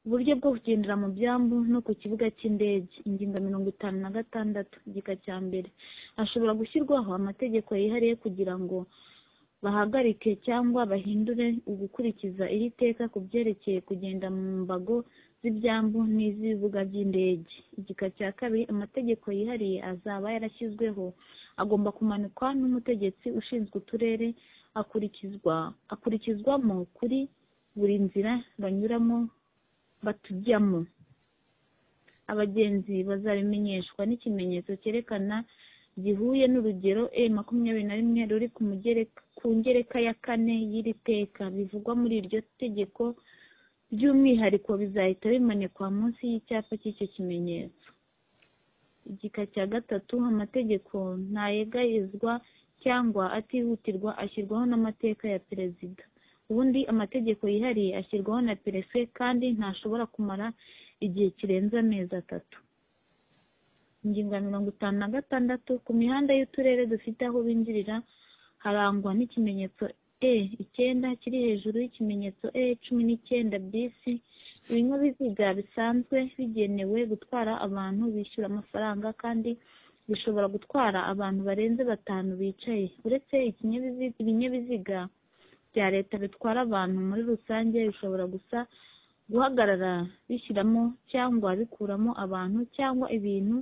uburyo bwo kugendera mu byambu no ku kibuga cy'indege ingingo mirongo itanu na gatandatu igika cya mbere hashobora gushyirwaho amategeko yihariye kugira ngo bahagarike cyangwa bahindure ugukurikiza iri teka ku byerekeye kugenda mu mbago z'ibyambu n'iz'ibibuga by'indege igika cya kabiri amategeko yihariye azaba yarashyizweho agomba kumanikwa n'umutegetsi ushinzwe uturere akurikizwa akurikizwamo kuri buri nzira banyuramo batujyamo abagenzi bazabimenyeshwa n'ikimenyetso cyerekana gihuye n'urugero e makumyabiri na rimwe ruri ku ngereka ya kane y'iri teka bivugwa muri iryo tegeko by'umwihariko bizahita bimanikwa munsi y'icyapa cy'icyo kimenyetso igika cya gatatu amategeko ntayegayezwa cyangwa atihutirwa ashyirwaho n'amateka ya perezida ubundi amategeko yihariye ashyirwaho na perefe kandi ntashobora kumara igihe kirenze amezi atatu ingingo ya mirongo itanu na gatandatu ku mihanda y'uturere dufite aho binjirira harangwa n'ikimenyetso e icyenda kiri hejuru y'ikimenyetso e cumi n'icyenda bisi ibinyabiziga bisanzwe bigenewe gutwara abantu bishyura amafaranga kandi bishobora gutwara abantu barenze batanu bicaye uretse ibinyabiziga bya leta bitwara abantu muri rusange bishobora gusa guhagarara bishyiramo cyangwa bikuramo abantu cyangwa ibintu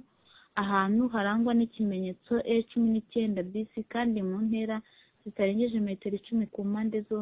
ahantu harangwa n'ikimenyetso e cumi n'icyenda bisi kandi mu ntera zitarengeje metero icumi ku mpande zose